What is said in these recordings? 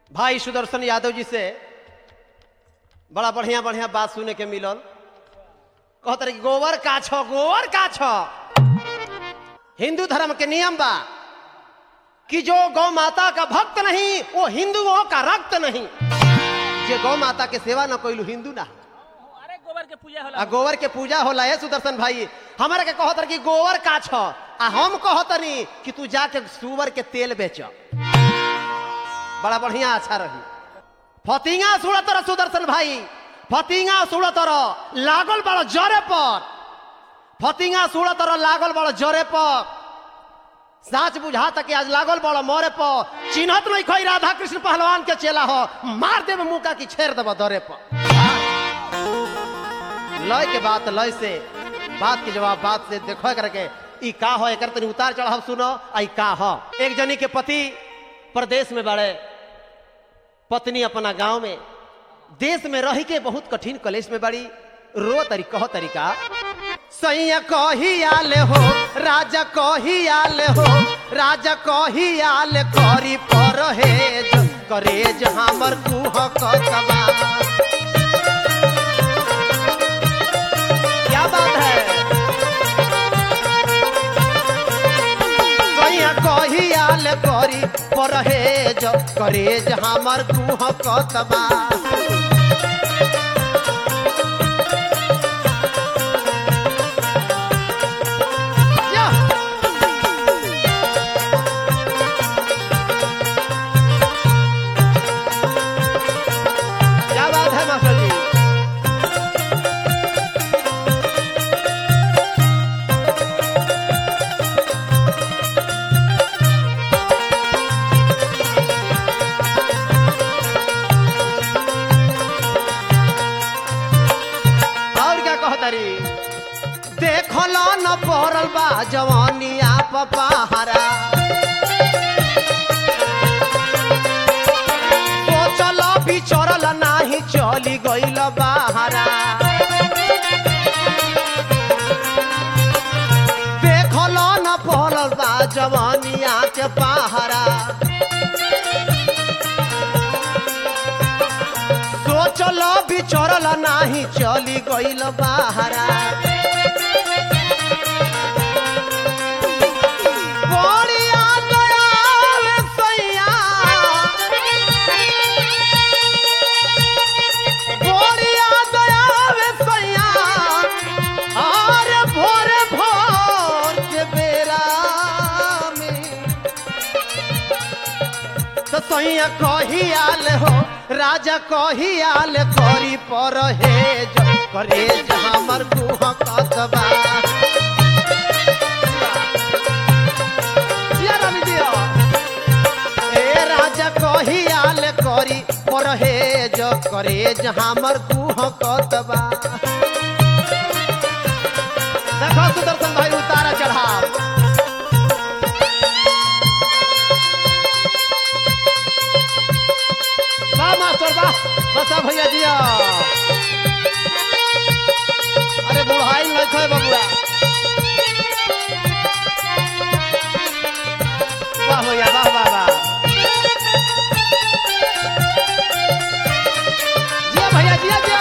भाई सुदर्शन यादव जी से बड़ा बढ़िया बढ़िया बात सुने के मिलल कहत रहे कि गोबर का छ गोबर का छ हिंदू धर्म के नियम बा कि जो गौ माता का भक्त नहीं वो हिंदुओं का रक्त नहीं जे गौ माता के सेवा न कोई हिंदू ना अरे गोबर के पूजा होला आ गोबर के पूजा होला है सुदर्शन भाई हमारे के कहत रहे कि गोबर का छ आ हम कहतनी कि तू जाके सुअर के तेल बेच बड़ा बढ़िया अच्छा रही फतिंगा सुड़त रह सुदर्शन भाई फतिंगा सुड़त रह लागल बड़ा जरे पर फतिंगा सुड़त रह लागल बड़ा जरे पर साच बुझा तक आज लागल बड़ा मोरे पर चिन्हत नहीं खोई राधा कृष्ण पहलवान के चेला हो मार देव मुका की छेड़ देव दरे पर लय के बात लय से बात के जवाब बात से देखो करके ई का हो एकर तनी उतार चढ़ाव सुनो आई का हो एक जनी के पति प्रदेश में बड़े पत्नी अपना गांव में देश में रह के बहुत कठिन कलेश में बड़ी रो तरी कहो तरीका सैया कही आले हो राजा कही आले हो राजा कही आले करी परहेज करेज हमर कुह कतबा क्या बात है सैया कही आले करी परहेज करेज हमर कुह कतबा या। क्या बात है मास्टर जी और क्या कहतरी देखल न पड़ल बा जवानिया पहारा सोचल बिचरल नाही चली गइल बाहरा देखल न पड़ल बा जवानिया के पहारा सोचल बिचरल नाही चली गइल बाहरा बड़िया दयाल सैया बड़िया दयाल सैया और भोर भोर के बेरा में तो सैया कही आल हो राजा कही आल करी पर हेज करे हमर गुह कतबा जिया रानी जिया। ए राजा कही आल करी पर हेज करे हमर गुह कतबा देखो सुदर्शन भाई उतारा चढ़ाव वाह मास्टर वाह बसा भैया जिया अरे बुढ़ाई नहीं थे बबुआ वाह भैया वाह वाह वाह जिया भैया जिया जिया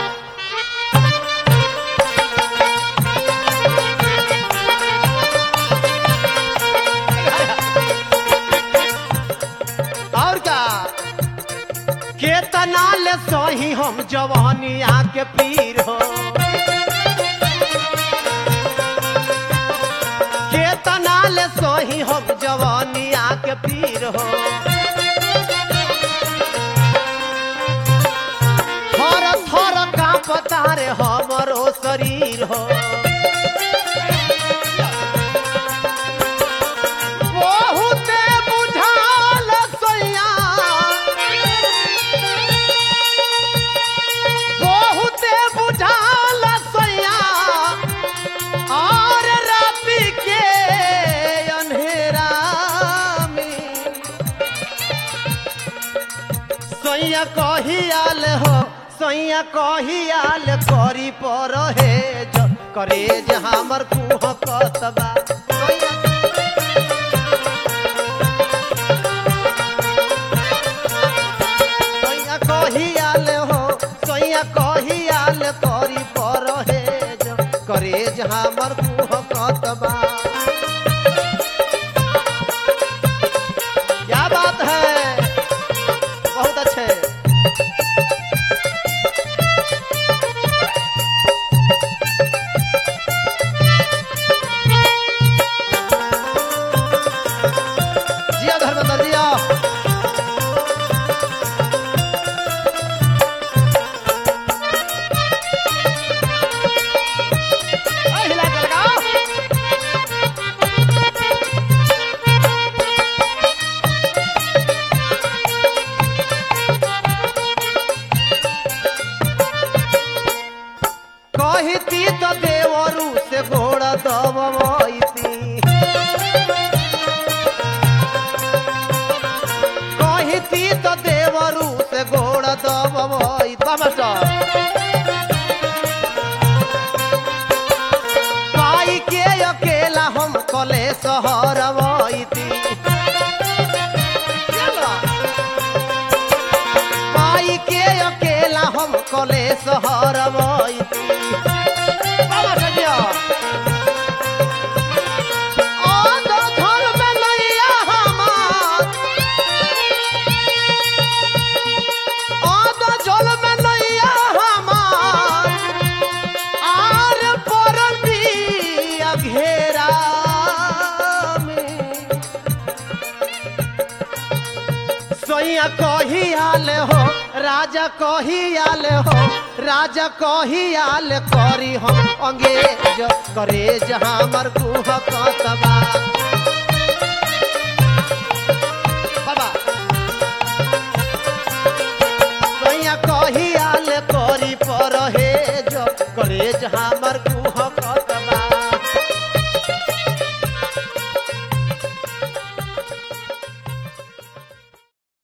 और क्या केतना ले सही हम जवानिया के पीर हो केतना ले सही हम जवानिया के पीर हो थर थर का पता रे हमरो शरीर हो बहुते बुझाल सैया बहुते बुझाल सैया और राति के अंधेरा में सैया कहियाल हो सैया कहियाल करी पर हे करे जे हमर कुह कतबा सैया देवरू से गोड़ दबई मास्टर पाई के अकेला हम कले सहर वैती पाई के अकेला हम कले सहर वैती बाबा सजिया ओ दो झल में नैया हमार ओ दो झल में नैया हमार आर परती अघेरा में सोइया कही आल हो राजा कही आल हो राजा कही आल करी हम अंगेज करे जहाँ मर कुह कतबा